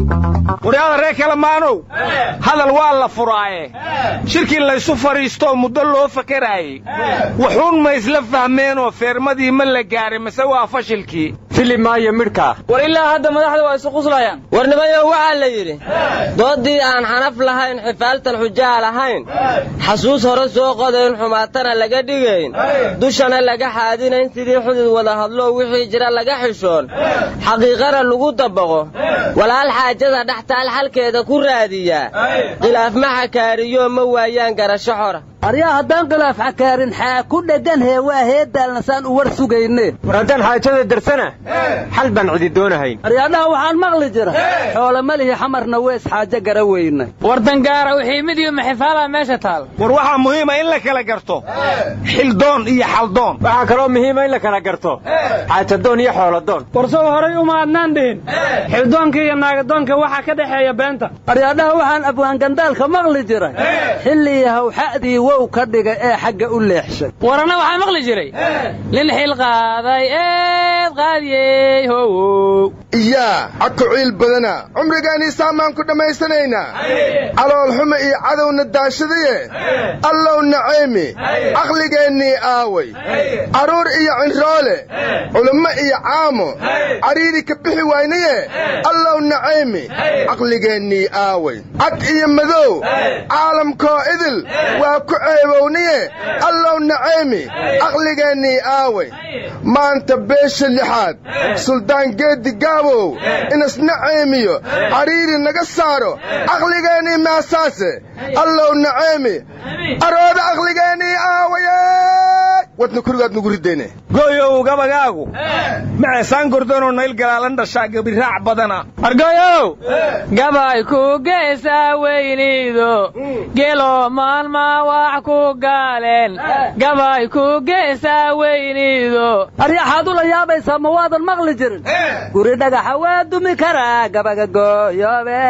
waryaada reer kalamaanow hadal waa la furaaye shirkii laysu fadhiistoo muddo loo fakaraayey wuxuun ma isla fahmeenoo feermadii ma la gaaray mase waa fashilkii fili maayo midhkaa war ilaa hadda madaxda waa isu quslayaan warnimayo waxaa la yidhi doodii aan xanaf lahayn xifaaltan xujaa lahayn xasuus hore soo qodayn xumaatana laga dhigayn dushana laga xaadinayn sidii xudud wada hadlo wixii jira laga xishoon xaqiiqana lagu dabaqo walaal xaajada dhextaal xalkeeda ku raadiyaa khilaaf ma xakaariyo ma waayaan garasho xora aryaa haddaan khilaaf xakaarin xaa ku dheggan hee waa heedaalna saan u war sugayne war haddaan xaajada darsana xal baan cidi doonahayn aryaadhaha waxaan maqli jira xoole malihi xamarna wees xaajo gara weyna war dangaara wixii mid iyo maxifaalaa meesha taal war waxaa muhiima in la kala garto xildoon iyo xaldoon waxaa kaloo muhiima in la kala garto xaajadoon iyo xooladoon war sow horay uma adnaan dhihin xildoonka iyo naagadoonka waxaa ka dhexeeya beenta aryaadhaha waxaan abwaangandaalka maqli jiray xilli hawxa'dii wow ka dhiga ee xagga u leexshay warana waxaa maqli jiray nin xil qaaday eed qaadiyey howow iyaa cadku ciil badana cumrigaanii saamaan ku dhammaysanaynaa calool xuma iyo cadowna daashadaye allow nacaymi caqligeennii aaway carruur iyo cinroole culummo iyo caamo cariiri ka bixi waynaye allow nacaymi caqligeennii aaway cad iyo madow caalamkoo idil waa ku ceebowniye allow nacaymi caqligeennii aaway maanta beesha lixaad suldaan geeddi gaabow inas nacaymiyo cariiri naga saaro caqligeennii maasaase allow nacaymi arooda caqligeennii aawaye wadna kurigaad nugu ridayne gooyow gabagaagu maceesaan gordonoo nayl galaalan dhashaa gabiraac badana argoyow gabay ku geesaa weyniido gelo maalmaa wax ku gaaleen gabay ku geesaa weyniido aryaxaad ula yaabaysaa ma waadan maqli jirin guri dhagaxa waa dumi karaa gabaga gooyoobe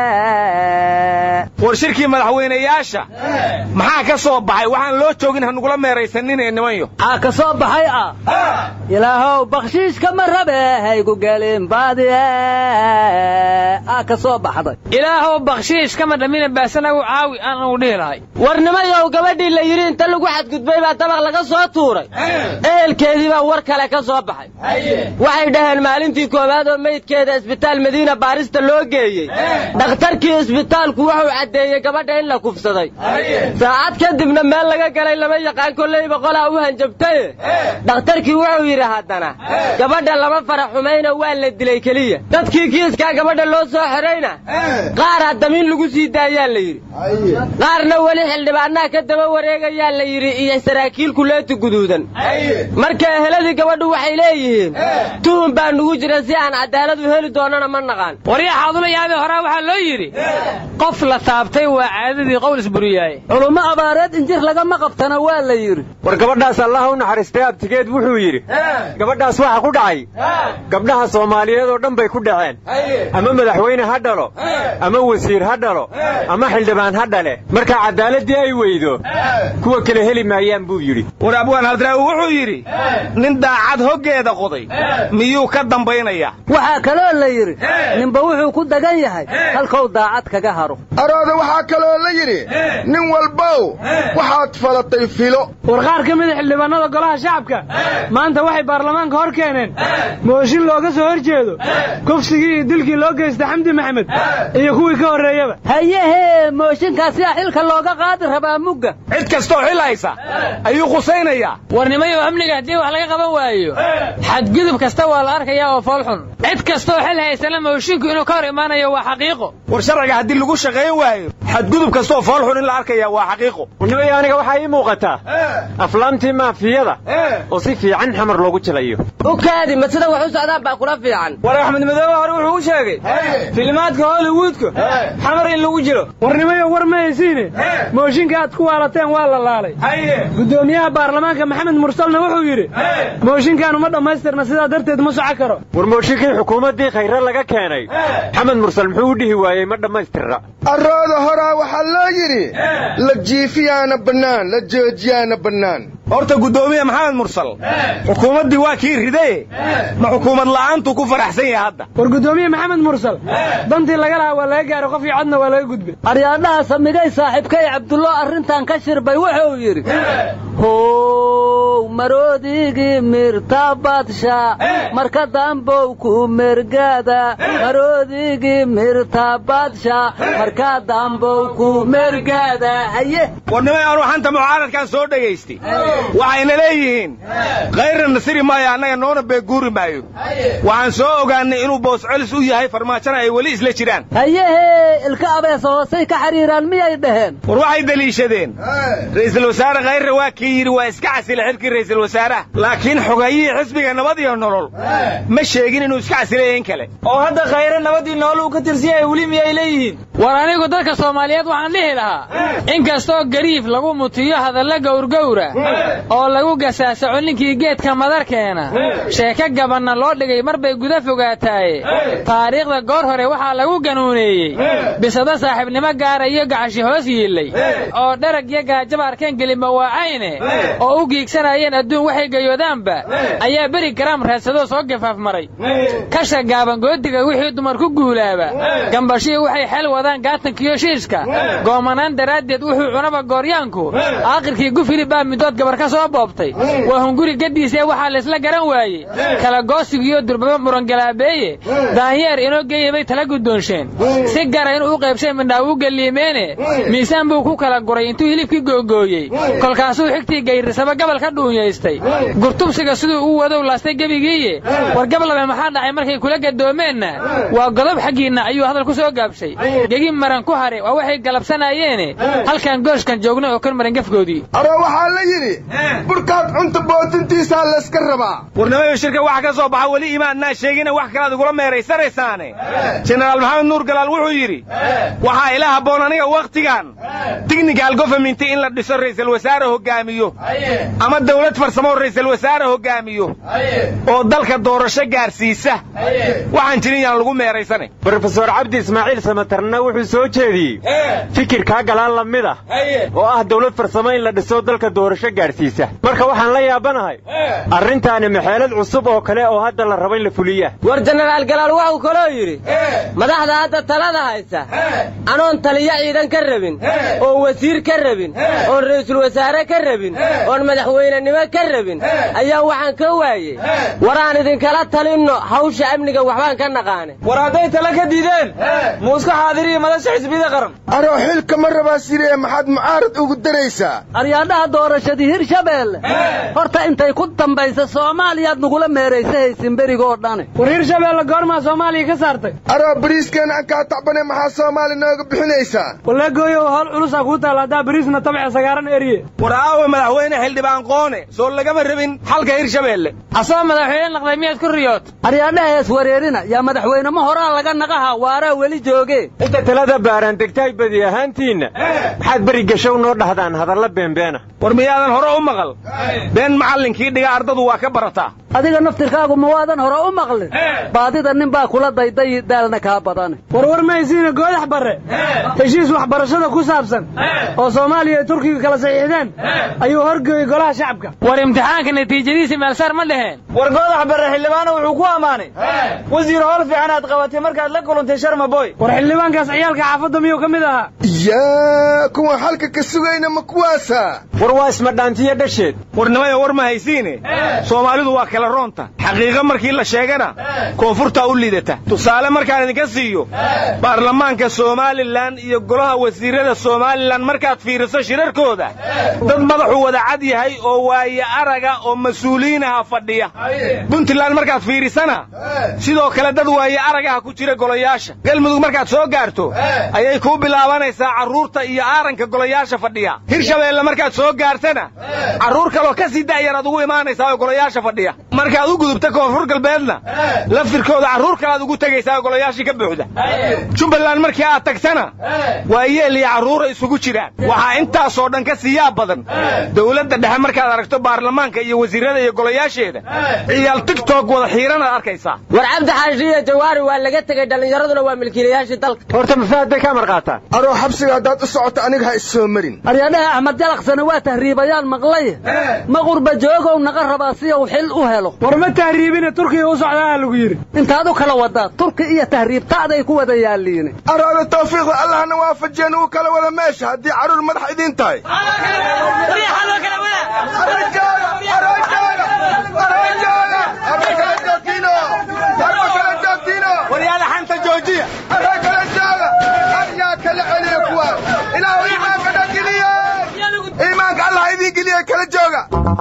war shirkii madaxweynayaasha maxaa ka soo baxay waxaan loo joogin hanugula meeraysaninee nimanyo maxaa ka soo baxay ah ilaahow bakhshiishka ma rabe haygu gelin baadiye aa ka soo baxday ilaahow bakhshiish kama dhammina baasanagu caawi aan ugu dhihi lahay warnimayow gabadhii la yidhi inta lagu xadgudbay baa dabaq laga soo tuuray ehelkeedii baa war kale ka soo baxay waxay dhaheen maalintii koowaad oo meydkeeda isbitaal madiina baarista loo geeyey dhakhtarkii isbitaalku wuxuu caddeeyey gabadha in la kufsaday saacad kadibna meel laga galay lama yaqaan kollayba qolaa u hanjabtaye dhakhtarkii wuxuu yidhi haddana gabadha lama fara xumayno waa la dilay keliya dadkii kiiskaa gabadha loo soo xidhayna qaaraa damiin lagu sii daayaa la yidhi qaarna weli xildhibaannaha ka daba wareegayaa la yidhi iyo saraakiil kuleeti guduudan marka eheladii gabadhu waxay leeyihiin tuhun baa nugu jira si aan cadaalad u heli doonana ma naqaan waryaxaad ula yaabee horaa waxaa loo yidhi qof la taabtay waa caadadii qowl isburiyaaye culummo abaareed injir lagama qabtana waa la yidhi war gabadhaas allaha u naxariistay abtigeed wuxuu yidhi gabadhaas waxa ku dhacay gabdhaha soomaaliyeed oo dhan bay ku dhaceen ama madaxweyne ha dhalo ama wasiir ha dhalo ama xildhibaan ha dhale marka cadaaladii ay weydo kuwa kale heli maayaan buu yidhi war abwaan haldraawi wuxuu yidhi nin daacad hoggeeda qoday miyuu ka dambaynayaa waxaa kaloo la yidhi ninba wuxuu ku dagan yahay halkou daacad kaga haro arooda waxaa kaloo la yidhi nin walbow waxaad falatay filo war qaar ka mida xildhibaanada golaha shacabka maanta waxay baarlamaanka hor keeneen mooshin looga soo hor jeedo kufsigii iyo dilkii loo geystay xamdi maxamed iyo kuwii ka horreeyaba hayehee mooshinkaasiyaa xilka looga qaadi rabaa mugga cid kastoo xil haysa ayuu khusaynayaa warnimayo amniga haddii wax laga qaban waayo xadgudub kasta waa la arkayaa oo foolxun cid kastoo xil haysana moshinku inuu ka hor imaanayo waa xaqiiqo war sharciga haddii lagu shaqayn waayo xadgudub kastoo foolxun in la arkaya waa xaqiiqo warnimaya aniga waxaa ii muuqataa aflaamtii maafiyada oo si fiican xamar loogu jilayo u kaadi ma sida wax u socdaan baa kula fiican war axmed madoobe hore wuxuu u sheegay filimaadka hollywoodka xamar in lagu jiro warnimayo war ma haysiine mooshinka aad ku waalateen waa la laalay gudoomiyaha baarlamaanka maxamed mursalna wuxuu yidhi mooshinkan uma dhammaystirna sidaa darteed ma soco karo war mooshinkii xukuumaddii khayre laga keenay maxamed mursal muxuu u dhihi waayey ma dhammaystirna arooda horaa waxaa loo yidhi la jiifiyaana bannaan la joojiyaana bannaan horta guddoomiye maxamed mursal xukuumaddii waa kii ridaye ma xukuumad la'aantuu ku faraxsan yahay hadda war guddoomiye maxamed mursal dantii laga lahaa waa laga gaaray qof iyo codna waa laga gudbay aryaadhaha samigay saaxiibkay cabdullo arrintan ka shirbay wuxuu yidhi how maroodigii mirta badsha marka dambow ku mergada maroodigii mirta badsha marka dambow ku mergada haye warnimay aanu xanta mucaaradkan soo dhegaystay waxayna leeyihiin kayrna nasiri maayo annaga noona beeguuri maayo waxaan soo ogaannay inuu boos celis u yahay farmaajona ay weli isla jiraan hayehee ilka abeesa hoosay ka xidhiiraan miyay dhaheen war waxay deliishadeen ra'iisul wasaare khayrre waa kii yidhi waa iska casila xilkii ra'iisul wasaaraha laakiin xogayihii xisbiga nabad iyo nolol ma sheegin inuu iska casilaya in kale oo hadda khayre nabadii nool uu ka tirsan yahay weli miyay leeyihiin war anigu dadka soomaaliyeed waxaan dhihi lahaa inkastoo gariif lagu mutiyo hadalla gowrgowra oo lagu gasaasaco ninkii geedka madarkeena sheeko gabanna loo dhigay mar bay guda fogaataaye taariikhda goor hore waxaa lagu ganuuneeyey bisado saaxiibnimo gaara iyo gacashi hoos yiillay oo dharag iyo gaajaba arkeen gelima waacayne oo u giigsanayeen adduun waxay gayoodaanba ayaa beri garaam raadsadoo soo gafaaf maray kasha gaaban goodiga wixii dumar ku guulaaba gambashihii waxay xel wadaan gaatankiyo shiishka goomanaan daraaddeed wuxuu cunaba gooryaanku aakhirkii gufili baa midood gabar ka soo boobtay waa hunguri gaddiisee waxaa laysla garan waayey kala goosigiyo durbaba murangalaabeeye daanyeer inoo geeya bay tala guddoonsheen si gara inuu u qaybshay midhaa uu geliimeene miisaan buu ku kala guray intuu hilibkii googooyey kolkaasuu xigtii gayrisaba gabal ka dhuunyaystay gurtubsiga siduu u wadow laastay gebigiiye war gablabe maxaa dhacay markay kula gadoomeenna waa godob xaggiinna ayuu hadal ku soo gaabshay gegi maran ku hare waa waxay galabsanaayeene halkan gooshkan joogna oo kan maran gafgoodii aro waxaa la yidhi burkaad cunta bootintiisaa layska rabaa warnimayo shirka waxa ka soo baxa weli imaannaa sheegina wax kalaad igula meeraysanaysaane jenaraal maxamed nuur galaal wuxuu yidhi waxaa ila habboon aniga wakhtigan tignical government in la dhiso ra'iisul wasaare hoggaamiyo ama dawlad farsamo ra'iisul wasaare hoggaamiyo oo dalka doorasho gaarsiisa waxaan jirin yaan lagu meeraysanay brofesor cabdi ismaaciil samatarna wuxuu soo jeediyey fikirkaa galaan la mid ah oo ah dawlad farsamo in la dhiso dalka doorasho gaadhsiisa marka waxaan la yaabanahay arrintaani maxeelad cusub oo kale oo hadda la rabo in la fuliya war jenaraal galaal waxuu kaloo yidhi madaxda hadda talada haysa anoon taliyo ciidan ka rabin oon wasiir ka rabin oon ra'iisul wasaare ka rabin oon madaxweynenimo ka rabin ayaa waxaan ka waayey war aan idinkala talinno hawsha amniga waxbaan ka naqaane war hadday tala ka diideen muuska xaadiriyo madasha xisbiyada qaran aroo xilka ma rabaa siree maxaad mucaarad ugu daraysaa aryaadhaha doorashadii hirshabeelle horta intay ku dambaysa soomaaliyaad nagula meeraysa haysin berigoo dhane war hirshabeelle goormaa soomaaliya ka saartay aroo bariiskeena aan kaa tacbane maxaa soomaali nooga bixinaysaa walla gooyow hawl culusaa kuu taalla haddaa bariisna tabca sagaaran eriye war aawe madaxweyne xildhibaan qoone soo lagama rabin xalka hirshabeelle asoo madaxweyne naqday miyaad ku riyood aryaadhaha iswareerina yaa madaxweyne ma horaa laga naqaha waaraa weli jooge inta talada baaraan degtaay badi ahaantiinna maxaad beri gashow noo dhahdaan hadalla beenbeena war miyaadan hore u maqal been macallinkii dhiga ardadu waa ka barataa adiga naftirkaagu ma waadan hore u maqlin baadida nin baa kula dayday daalna kaa badane warwar maysiina goodax barre heshiis waxbarashada ku saabsan oo soomaaliya iyo turkiga kala saxiixdeen ayuu horgeeyey golaha shacabka war imtixaanka natiijadiisa meelsaar ma dheheen war goodax barre xildhibaana wuxuu ku ammaanay wasiir howl fiican aad qabatay markaad la kulantay sharma boy war xildhibaankaas ciyaalka xaafadda miyuu ka mid ahaa yaa kuwan halka ka sugayna ma kuwaasa war waa ismadhaantiyo dhasheed warnimayo war ma haysiine soomaalidu waa kala roonta xaqiiqo markii la sheegana koonfurtaa u liidata tusaale markaan idinka siiyo baarlamaanka somalilan iyo golaha wasiirada somalilan markaad fiiriso shirarkooda dad madaxu wada cad yahay oo waaye araga oo mas-uuliyiinaha fadhiya puntland markaad fiirisana sidoo kale dad waaye aragaha ku jira golayaasha galmudug markaad soo gaarto ayay kuu bilaabanaysaa carruurta iyo aaranka golayaasha fadhiya hirshabeelle markaad soo gaartana carruur kaloo ka sii da'yar aad ugu imaanaysaa oo golayaasha fadhiya markaad u gudubta koonfur galbeedna laftirkooda carruur kalaad ugu tegaysaa golayaashii ka buuxda jubbaland markii aad tagtana waa yeel iyo carruura isugu jiraan waxaa intaasoo dhan ka siiyaa badan dowladda dhexe markaad aragto baarlamaanka iyo wasiirrada iyo golayaasheeda ciyaal tigtok wada xiiranaad arkaysaa war cabdi xaashi iyo jawaari waa laga tegey dhallinyaraduna waa milkiilayaashii dalka horta mafaad bay ka amar qaataan aroo xabsiga haddaad u socoto aniga ha issoo marin aryadhaha axmed jalaqsana waa tahriibayaan maqlay ma qurba joogow naga rabaa si uu xil u helo war ma tahriibine turkiga u socdaa lagu yidhi intaad u kala wadaa turki iyo tahriibtaaday ku wada yaalliine araada tawfiiqda allahna waafajiyeen uu kala wada meesha haddii carruur madax idiin tahay waryaada xanta joojiya iimaanka allah idiin geliya kala jooga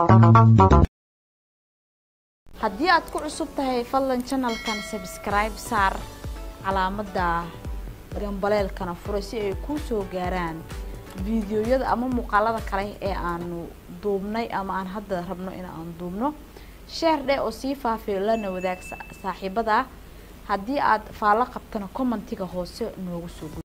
haddii aad ku cusub tahay fadlan janalkan sabskribe saar calaamadda gambaleelkana fura si ay kuu soo gaaraan fiidiyoyada ama muuqaalada kale ee aanu duubnay ama aan hadda rabno in aan duubno sheer dheh oo sii faafiyo lana wadaag saaxiibada haddii aad faallo qabtana commentiga hoose noogu soo